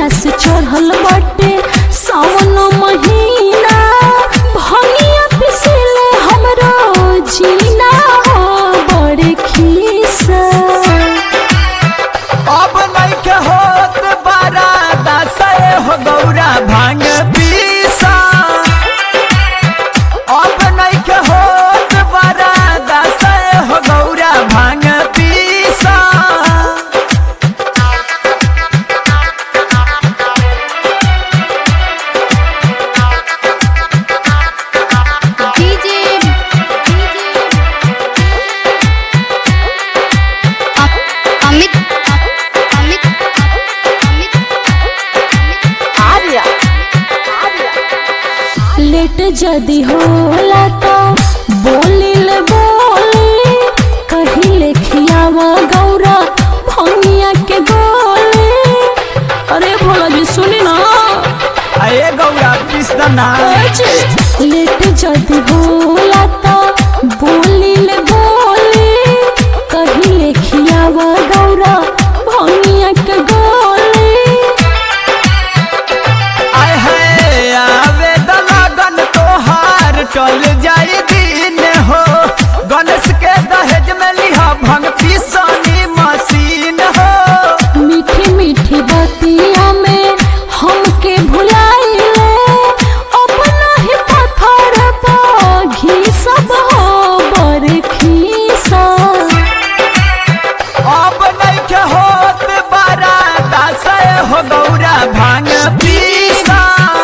जहिया से चढ़ल बाटे सावन महीना भनिया पिसले हमरो जीना हो बड़े खीसा अब नइखे होत बारा दासए हो गौरा भांग पीसा अब नइखे होत बारा दासए हो गौरा भांग पीसा डीजे अमित अमित अमित आर्या लेट जदी होला तो बोलिल बोली कहिले खियावा गौरा भंगिया के गोली अरे भोला जी सुनी ना अये गौरा पिसदना लेट जदी होला तो बोलिल बोली कहिले खियावा गौरा भंगिया के गोली आय है आवे द लगन तोहार टल जाई दिन हो गणेश के दहेज में लिहा भंग पिसनी मशीन हो मीठी मीठी बतिया में हमके भुलाइले अपना ही पत्थर पर घी सब हो बड़ खीसा अब नइखे होत बारा दासए हो गौरा भांग पीसा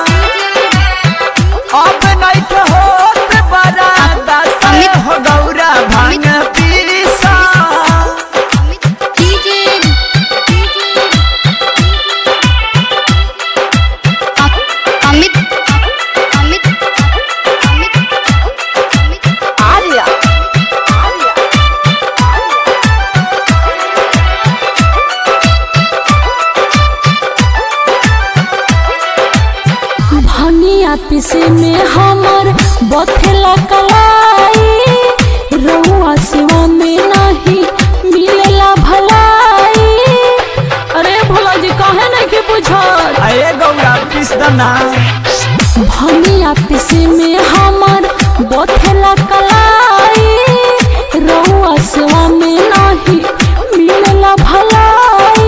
अब नइखे होत बारा दासए हो गौरा भांग पीसा डीजे अमित अमित अमित अमित आर्या भनिया पिसे में हमर बथेला कलाई रउआ सिवा में नहीं मिलेला भलाई अरे भोला जी काहे नहीं के बुझत अये गौरा पिसदना भनिया पिसे में हमर बथेला कलाई रउआ सेवा में नाही मिलेला भलाई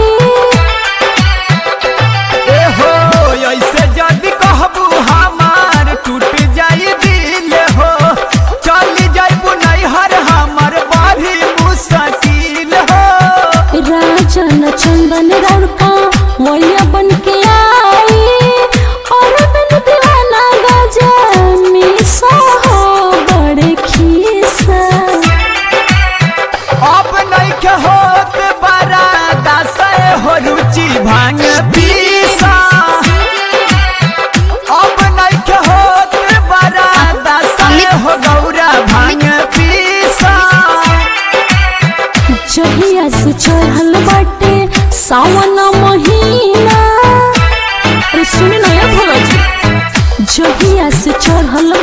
ए हो ऐसे जदि कहबू हमार टूट जाई दिल हो चल जाइबू नैहर हमर बाभी मुश्किल हो राजन चंदन रड़का वैया बन के आई और बिन दीवाना गजा मिसा हो बड़े खीसा अब नइखे होत बड़ा दासए हो रुचि भांग पीसा अब नइखे होत बड़ा दासए हो गौरा भांग पीसा जहिया से चढ़ल बाटे सावन महीना अरे सुनी ना ये भोला जी जहिया से चढ़ल